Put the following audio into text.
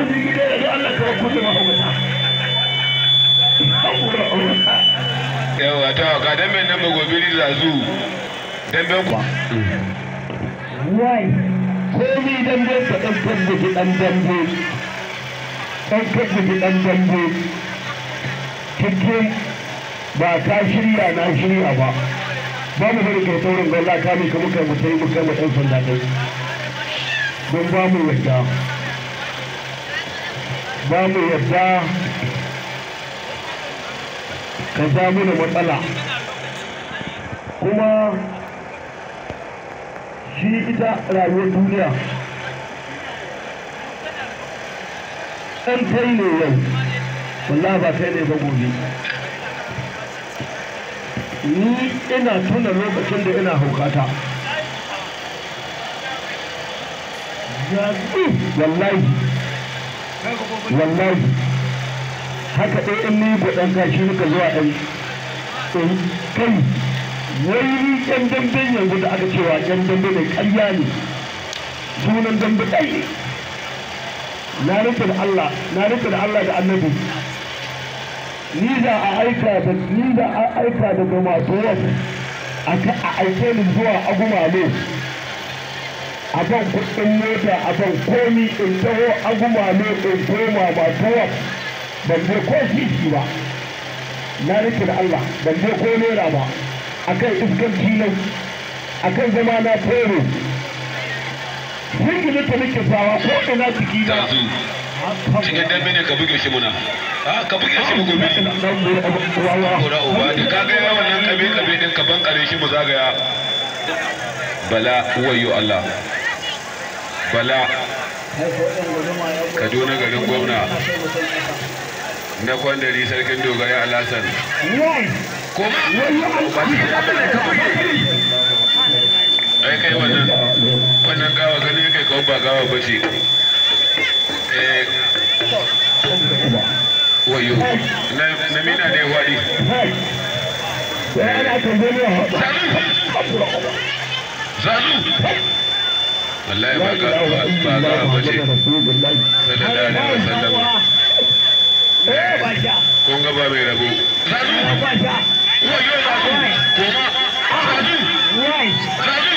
ji gida da zo Allah ka kusa ma haukata yawa ta ka dambe nan ba gobe ni da zu dambe ku wai komi dambe ka ɗan tabbaci ɗan dambe ɗan tabbaci ɗan dambe cikin ba ka shirya na shirya ba ba mu bari kai taurin gwalla ka ne ka muka mutai muka mu ɗan sanda ɗai don ba mu yadda ba mu yadda ka ja mana matsala kuma shi ita rayuwar duniya ɗan kai ne yau wallahi ba kai ne ba gobe ni ina tuna lokacin da ina haukata wallahi wallahi haka ɗaya in ni gwaɗan kashi muka zuwa ɗan kai wai yan damben yanzu da aka cewa yan dambe mai ƙarya ne sunan dambe ɗai ne na rufe da Allah na rufe da Allah da annabi ni da a aika da ni da a aika daga masu wasu a aike ni zuwa agumale a ban kuɗin mota a ban komi in taho agumale in koma masu wasu ban je ko sisi ba na rufe da Allah ban je ko naira ba akan iskanci nan akan zama na tero sun gina ta nake sawa ko ina ciki na da zu cikin dambe ne ka buge shi muna a ka buge shi mu gobe ni kura uba da ka ga wannan kabe kabe din ka ban kare shi mu zagaya bala wayo Allah bala Kaduna garin gwamna na kwandari sarkin dogara alasan kuma ai kai wannan wannan gawa gani kai kawai ba gawa ba ce eh wayo na na mina ne wadi zazu wallahi ba ga ba gawa ba ce sallallahu alaihi wasallam kun ga ba mai rabo zazu wayo zazu kuma zazu zazu